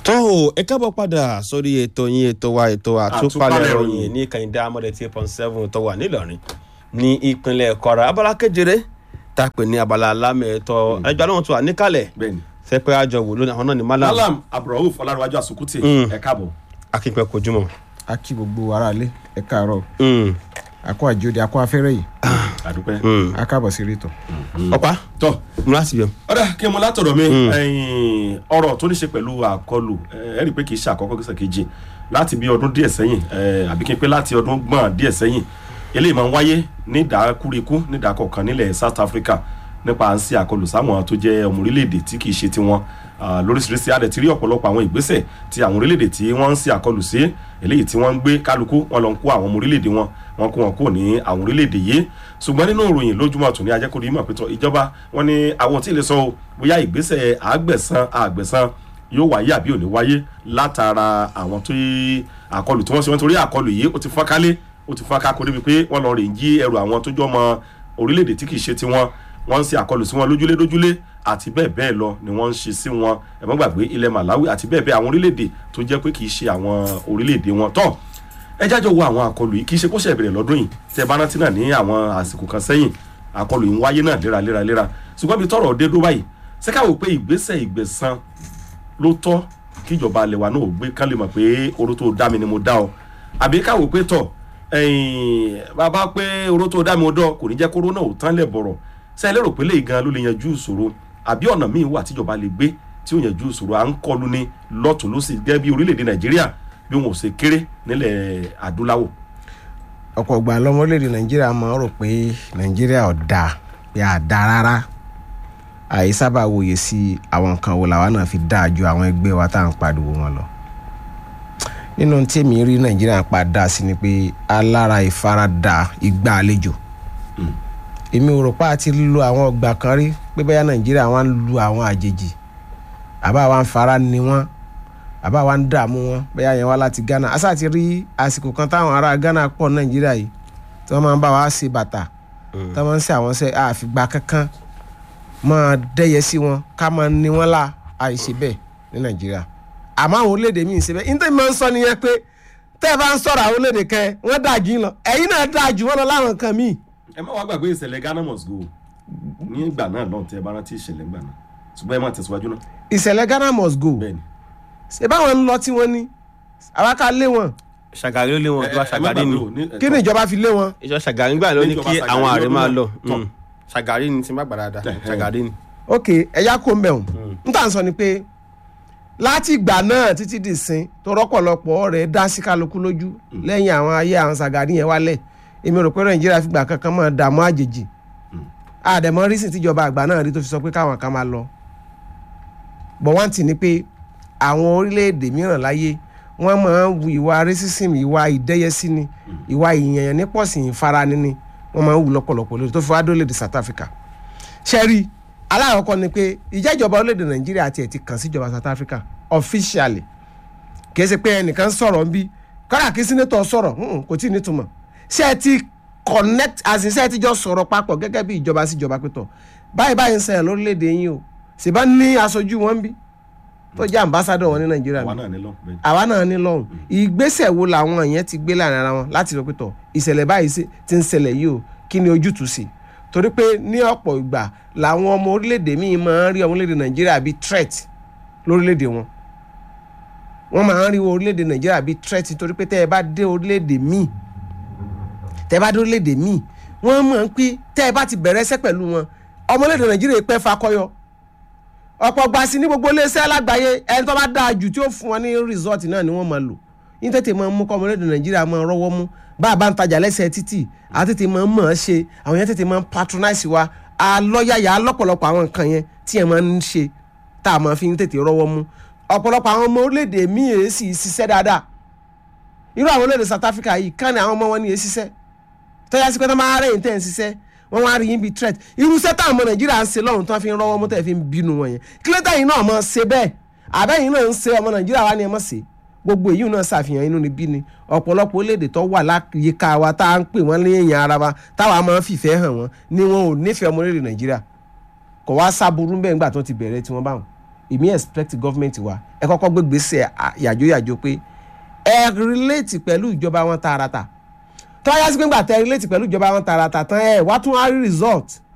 tó o ẹ kábọ̀ padà sórí ètò yín ètò wa ètò àtúpalẹ̀ ìròyìn ní kàyíndé amọ̀dé tí point seven tó wà nílọrin ní ìpínlẹ̀ kwara abala kejìlé tá a pè ní abala alámẹ̀ẹ́tọ́ ẹjọ́ àwọn tó wà níkàlẹ̀ bẹ́ẹ̀ni. sẹ́pẹ́ àjọ wò lónìí àwọn náà ní malam malam abdulrahuf ọlárẹwájú àsùkùtì ẹ káàbọ̀. akínpẹ́ kojúmọ́. a kí gbogbo aráalé ẹ káàárọ̀ Mm, àkó àjòdì àkó afẹ́rẹ́ yìí àdúpẹ́. mm. a káàbọ̀ sí rétò. ọ̀pá tọ́ mo láti bẹ̀. ọ̀dà kí n mọ látọ̀dọ̀ mi ẹ̀yìn, ọ̀rọ̀ tó ní ṣe pẹ̀lú àkọlù ẹ rí i pé kì í ṣe àkọ́kọ́ kìí ṣe kejì láti bí ọdún díẹ̀ sẹ́yìn ẹ̀, àbí kí n pé láti ọdún gbọ̀n díẹ̀ sẹ́yìn eléyìí máa ń wáyé ní ìdákúrekú ní ìdákọ̀ọ̀kan nílẹ̀ South Africa nípa à ń ṣe àkọlù sáwọn tó jẹ́ ọmọ orílẹ̀-èdè tí kì í ṣe tiwọn Ah, lóríṣiríṣi àdẹ̀ ti rí ọ̀pọ̀lọpọ̀ àwọn ìgbésẹ̀ tí àwọn orílẹ̀-èdè tí wọ́n ń ṣe àkọlù sí eléyìí tí wọ́n ń gbé kálukú wọn lọ ń kó àwọn ọmọ orílẹ̀-èdè wọn wọn kó wọn kó ní àwọn orílẹ̀-èdè yìí ṣùgbọ́n nínú ìròyìn lójúmọ́ tòní ajẹ́kọ̀ọ́ ìmọ̀ pẹ̀tọ́ ìjọba wọn ní àwọn tí ì lè sọ o bóyá ìgbésẹ̀ àgbẹ̀san àgbẹ̀san yóò wáyé àbí ò ní wáyé látara àwọn tó yí àkọlù tí wọ́n ṣe wọ́n torí àkọlù yìí ó ti fọ́nkálé ó ti fọ́nká kó débi pé wọ́n lọ rè ń jí ẹrù àwọn tó jọ ọmọ orílẹ̀-èdè tí kì í ṣe tiwọn wọ́n ń ṣe àkọlù sí wọn lójúlé lójúlé àti bẹ́ẹ̀ bẹ́ẹ̀ lọ ni wọ́n ń ṣe sí wọn ẹ má gbàgbé ilẹ̀ Malawi àti bẹ́ẹ̀ bẹ́ẹ̀ àwọn orílẹ̀-èdè tó jẹ́ pé kì í ṣe àwọn orílẹ̀-èdè wọn tọ́ ẹ jájọ wo àwọn àkọlù yìí kì í ṣe kó ṣe bẹ̀rẹ̀ lọ́dún yìí tẹ bá rántí náà ní àwọn àsìkò kan sẹ́yìn àkọlù yìí ń wáyé náà léraléra léra ṣùgbọ́n bí tọ́rọ̀ dé dó báyìí ṣé ká wò pé ìgbésẹ̀ ìgbẹ̀san ló tọ́ kíjọba alẹ́ wa náà ò gbé kán lè mọ̀ pé oró tó dá mi ni mo dá ọ àbí ká wò pé tọ̀ ẹ̀yìn bàbá pé oró tó dá mi ó dọ̀ kò ní jẹ́ kóró náà ò tán lẹ̀ bọ̀rọ̀ ṣé ẹ lérò pé léyìí gan ló lè yanjú ìṣòro àbí ọ̀nà míì wà tíjọba lè gbé tí ó yanjú ìṣòro à ń kọlu ní lọ́tún lọ́sì gẹ́gẹ́ bí orílẹ̀-èdè nàìjíríà bí wọn ò ṣe kéré nílẹ̀ adúláwọ̀. ọ̀pọ̀ ìgbà lọ́mọ orílẹ̀-èdè nàìjíríà máa ń rò pé nàìjíríà ò dáa pé à dáa rárá àyè sábà wòye sí àwọn nǹkan wo làwa náà fi dáa ju àwọn ẹgbẹ́ wa tá à ń pariwo wọn lọ nínú tèmi rí nàìjíríà pa dáa sí ni pé alára ìfaradà ìgbà àlejò èmi ò rò pé àti lo àwọn ọgbà kan rí pé bẹ́ẹ̀ nàìjíríà wá ń lu àwọn àjèjì àbá wa ń fara ni wọ́n àbá wa ń dààmú wọn bẹ́ẹ̀ yẹn wá láti ghana àṣà ti rí àsìkò kan táwọn ará ghana pọ̀ nàìjíríà yìí tí wọ́n máa ń bá wa ṣe bàtà tí wọ́n máa ń ṣe àwọn ṣe àfìgbà kankan máa dẹ́yẹ sí wọn ká máa ní wọn lá àìṣe bẹ́ẹ̀ ní nàìjíríà àmọ́ àwọn orílẹ̀-èdè míì ṣe bẹ́ẹ̀ nítorí máa ń sọ nìyẹn pé tẹ́ ẹ bá ń sọ̀rọ̀ àwọn orílẹ̀-èdè kẹ wọ́n dáa jù yín lọ ẹ̀yin náà dáa jù wọ́n lọ láwọn nǹkan míì ẹ má wá gbàgbé ìṣẹ̀lẹ̀ Ghana must go ní ìgbà náà lọ́n tẹ́ ẹ bá rántí ìṣẹ̀lẹ̀ ńgbà náà ṣùgbọ́n ẹ má tẹ̀síwájú náà. ìṣẹ̀lẹ̀ ghana must go bẹ́ẹ̀ni ṣe báwọn ń lọ tí wọ́n ní àwa ká lé wọn ṣàgàrí ló lé wọn ìjọba ṣàgàrí ni kí ni ìjọba fi lé wọn ìjọba ṣàgàrí gbà ló ní Níjọba kí Ṣàgàrí àwọn ààrẹ lọ́dún máa náà. lọ Tọ́. Mm. ṣàgàrí ni tí n bá gbà dáadáa Ẹ̀hẹ́. ṣàgàrí ni. ok ẹ̀yà kó ń bẹ̀ wọ́n n tà ń sọ ni pé láti ìgbà náà títí di sin tó rọ́pọ̀lọpọ̀ rẹ̀ dá sí kálukú lójú lẹ́yìn àwọn ayé àwọn Ṣàgàrí yẹn wálẹ̀ èmi rò pé Nàìjíríà fìgbà kankan máa dààmú àjèjì àdẹ̀mọ́ rísìn tíjọba àgbà náà rí tó fi sọ pé káwọn kan máa lọ bọ̀ wọ́n ti ní pé àwọn orílẹ̀-èdè mìíràn láyé wọ́n máa ń wu ìwà racism ìwà ìdẹ́yẹsí ni ìwà ìyẹ̀yàn nípọ̀sí ìfarani ni wọ́n máa ń wù lọ́pọ̀lọpọ̀ lórí tó fi wá dólèdè South Africa ṣẹ́rí aláàkọ́kọ́ ni pé ìjẹ́jọba orílẹ̀-èdè Nàìjíríà tiẹ̀ ti kàn síjọba South Africa officially kì í ṣe pé ẹnìkan sọ̀rọ̀ ń bí kọ́dà kí sínétọ̀ sọ̀rọ̀ mm, kò tí ì nítumọ̀ ṣé ẹ ti connect as in ṣé ẹ ti jọ sọ̀rọ̀ papọ̀ gẹ́gẹ́ bí ìjọba síjọba pẹ̀tọ̀ báyìí báyìí ń ṣẹlẹ̀ lórílẹ̀‐èdè yín o ṣèbá ní aṣojú wọn ń bí tó jẹ́ ambassador wọn ní Nàìjíríà àwa bí náà ní lọ bẹ́ẹ̀ni. àwa náà ní lọ́hùn ìgbésẹ̀ wo làwọn yẹn ti gbé láàrin ara wọn láti rò pé tọ̀ ìṣẹ̀lẹ̀ báyìí ṣe- ti ń ṣẹlẹ̀ yìí o kí ni ojútùú sí torí pé ní ọ̀pọ̀ ìgbà làwọn ọmọ orílẹ̀-èdè míì máa ń rí ọmọ orílẹ̀-èdè Nàìjíríà bíi threat lórílẹ̀-èdè wọn wọ́n máa ń rí orílẹ̀-èdè Nàìjíríà bíi threat torí pé tẹ́ ẹ bá dé orílẹ̀-èdè míì tẹ́ ẹ bá dé orílẹ̀-èdè míì wọ́n mọ̀ ń pé tẹ́ ẹ bá ti bẹ̀rẹ̀ ẹsẹ̀ pẹ̀lú wọn ọmọ orílẹ̀-èdè Nàìjíríà pẹ́ fakọyọ ọ̀pọ̀ gba sí ní gbogbo iléeṣẹ́ lágbàáyé ẹni tó bá dáa jù tí ó fún wọn ní resort náà ni wọ́n máa lò ní tètè máa ń mú kọ́mọ orílẹ̀-èdè Nàìjíríà máa rọ́wọ́ mú bá a bá ń tajà lẹ́sẹ̀ títì a tètè máa ń mọ̀ ọ́ ṣe àwọn yẹn tètè máa ń patronize wa alọ́yàyà lọ́pọ̀lọpọ̀ àwọn nǹkan yẹn tí yẹn máa ń ṣe tá a máa fi ń tètè rọ́wọ́ mú ọ̀pọ̀lọpọ̀ àwọn ọmọ orílẹ̀-èdè míì èé sì ṣiṣẹ́ dáadáa irú àwọn orílẹ̀-èdè South Africa yìí kán ni àwọn ọmọ wọn ní èé ṣiṣẹ́ tọ́já sí pé tó máa rẹ̀ yín tẹ̀ ń ṣiṣẹ́ wọ́n wá rí yín bíi threat irúṣẹ́ táwọn ọmọ nàìjíríà ń ṣe lọ́run tó fi ń rọ́wọ́ mú tẹ̀ fi ń bínú wọn yẹn kílẹ̀tà yìí náà mọ̀ ṣe bẹ́ẹ̀ àbẹ́yìn náà ń ṣe ọmọ nàìjíríà wá ní ẹ mọ̀ ṣe gbogbo èyí náà ṣàfihàn inú ni bí ni ọ̀pọ̀lọpọ̀ orílẹ̀-èdè tó wà láyìíká wa tá à ń pè wọ́n ní èèyàn ara wa táwa máa ń fìfẹ́ hàn wọ́n ni wọn ò nífẹ̀ẹ́ ọmọ orílẹ̀ nàìjíríà kò wá sábúrú bẹ́ẹ̀ ńgbà tó ti bẹ̀rẹ̀ tí wọ́n bá wọn èmi expect government wa ẹ kọ́kọ́ gbé gbèsè yàjóyàjó pé ẹ relate pẹ̀lú ìjọba wọn tààràtà tó yá sí pé ńgbà tẹ relate pẹ̀lú ìjọba wọn tààràtà tán ẹ wá tún á rí result